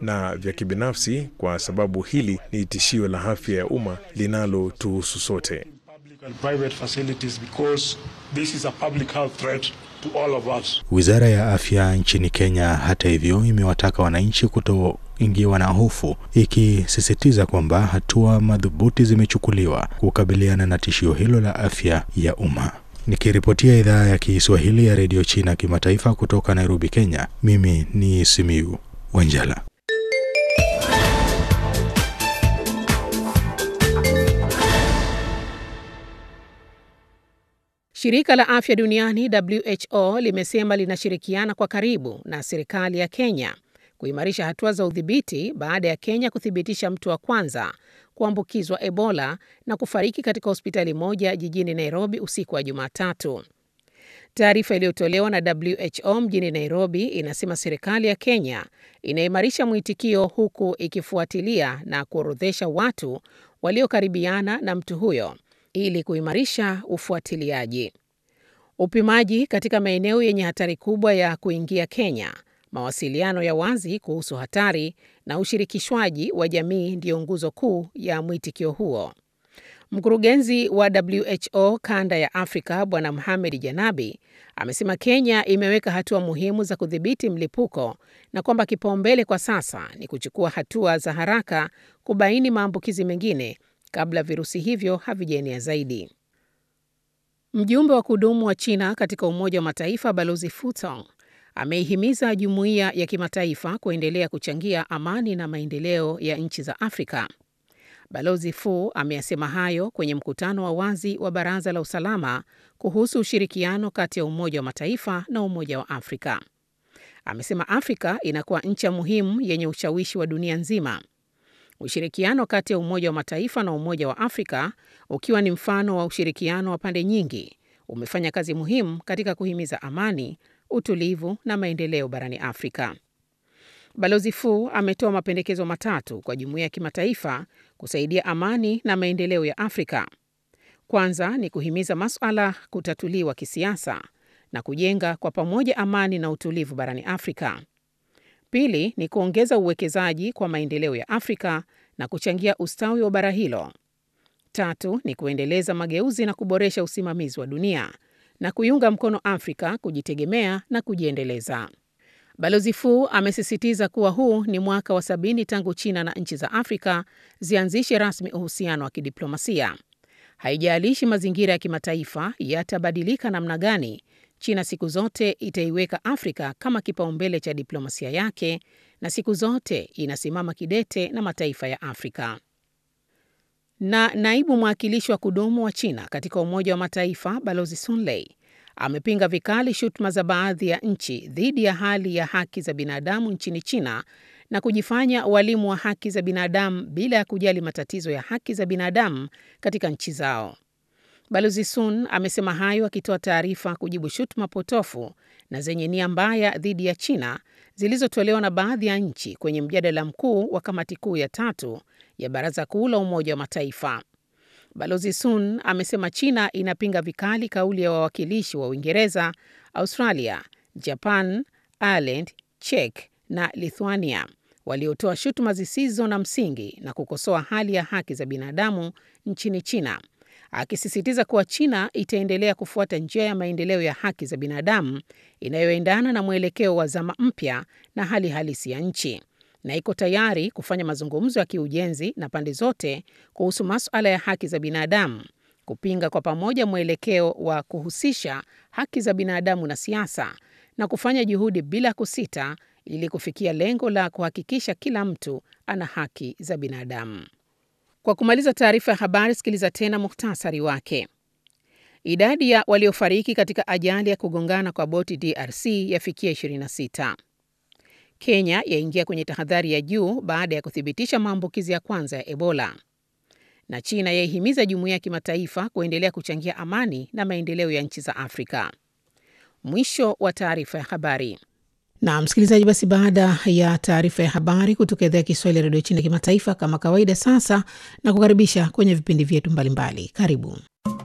na vya kibinafsi, kwa sababu hili ni tishio la afya ya umma linalotuhusu sote. Wizara ya afya nchini Kenya, hata hivyo, imewataka wananchi kutoingiwa na hofu, ikisisitiza kwamba hatua madhubuti zimechukuliwa kukabiliana na tishio hilo la afya ya umma. Nikiripotia idhaa ya Kiswahili ya redio China kimataifa kutoka Nairobi, Kenya, mimi ni Simiu Wanjala. Shirika la Afya Duniani WHO limesema linashirikiana kwa karibu na serikali ya Kenya kuimarisha hatua za udhibiti baada ya Kenya kuthibitisha mtu wa kwanza kuambukizwa Ebola na kufariki katika hospitali moja jijini Nairobi usiku wa Jumatatu. Taarifa iliyotolewa na WHO mjini Nairobi inasema serikali ya Kenya inaimarisha mwitikio huku ikifuatilia na kuorodhesha watu waliokaribiana na mtu huyo ili kuimarisha ufuatiliaji. Upimaji katika maeneo yenye hatari kubwa ya kuingia Kenya, mawasiliano ya wazi kuhusu hatari na ushirikishwaji wa jamii ndiyo nguzo kuu ya mwitikio huo. Mkurugenzi wa WHO kanda ya Afrika Bwana Mohamed Janabi amesema Kenya imeweka hatua muhimu za kudhibiti mlipuko na kwamba kipaumbele kwa sasa ni kuchukua hatua za haraka kubaini maambukizi mengine kabla virusi hivyo havijaenea zaidi. Mjumbe wa kudumu wa China katika Umoja wa Mataifa Balozi Fu Tong ameihimiza jumuiya ya kimataifa kuendelea kuchangia amani na maendeleo ya nchi za Afrika. Balozi Fu ameyasema hayo kwenye mkutano wa wazi wa Baraza la Usalama kuhusu ushirikiano kati ya Umoja wa Mataifa na Umoja wa Afrika. Amesema Afrika inakuwa nchi muhimu yenye ushawishi wa dunia nzima. Ushirikiano kati ya Umoja wa Mataifa na Umoja wa Afrika, ukiwa ni mfano wa ushirikiano wa pande nyingi, umefanya kazi muhimu katika kuhimiza amani, utulivu na maendeleo barani Afrika. Balozi Fu ametoa mapendekezo matatu kwa jumuiya ya kimataifa kusaidia amani na maendeleo ya Afrika. Kwanza ni kuhimiza masuala kutatuliwa kisiasa na kujenga kwa pamoja amani na utulivu barani Afrika. Pili ni kuongeza uwekezaji kwa maendeleo ya Afrika na kuchangia ustawi wa bara hilo. Tatu ni kuendeleza mageuzi na kuboresha usimamizi wa dunia na kuiunga mkono Afrika kujitegemea na kujiendeleza. Balozi Fu amesisitiza kuwa huu ni mwaka wa sabini tangu China na nchi za Afrika zianzishe rasmi uhusiano wa kidiplomasia. Haijalishi mazingira ya kimataifa yatabadilika namna gani, China siku zote itaiweka Afrika kama kipaumbele cha diplomasia yake na siku zote inasimama kidete na mataifa ya Afrika. Na naibu mwakilishi wa kudumu wa China katika Umoja wa Mataifa Balozi Sun Lei amepinga vikali shutuma za baadhi ya nchi dhidi ya hali ya haki za binadamu nchini China na kujifanya walimu wa haki za binadamu bila ya kujali matatizo ya haki za binadamu katika nchi zao. Balozi Sun amesema hayo akitoa taarifa kujibu shutuma potofu na zenye nia mbaya dhidi ya China zilizotolewa na baadhi ya nchi kwenye mjadala mkuu wa kamati kuu ya tatu ya Baraza Kuu la Umoja wa Mataifa. Balozi Sun amesema China inapinga vikali kauli ya wawakilishi wa Uingereza, Australia, Japan, Ireland, Czech na Lithuania waliotoa shutuma zisizo na msingi na kukosoa hali ya haki za binadamu nchini China, akisisitiza kuwa China itaendelea kufuata njia ya maendeleo ya haki za binadamu inayoendana na mwelekeo wa zama mpya na hali halisi ya nchi na iko tayari kufanya mazungumzo ya kiujenzi na pande zote kuhusu masuala ya haki za binadamu, kupinga kwa pamoja mwelekeo wa kuhusisha haki za binadamu na siasa na kufanya juhudi bila kusita ili kufikia lengo la kuhakikisha kila mtu ana haki za binadamu. Kwa kumaliza taarifa ya habari, sikiliza tena muhtasari wake. Idadi ya waliofariki katika ajali ya kugongana kwa boti DRC yafikia 26. Kenya yaingia kwenye tahadhari ya juu baada ya kuthibitisha maambukizi ya kwanza ya Ebola. Na China yaihimiza jumuiya ya kimataifa kuendelea kuchangia amani na maendeleo ya nchi za Afrika. Mwisho wa taarifa ya habari. Na msikilizaji, basi baada ya taarifa ya habari kutoka idhaa ya Kiswahili ya redio China kimataifa, kama kawaida, sasa na kukaribisha kwenye vipindi vyetu mbalimbali. Karibu.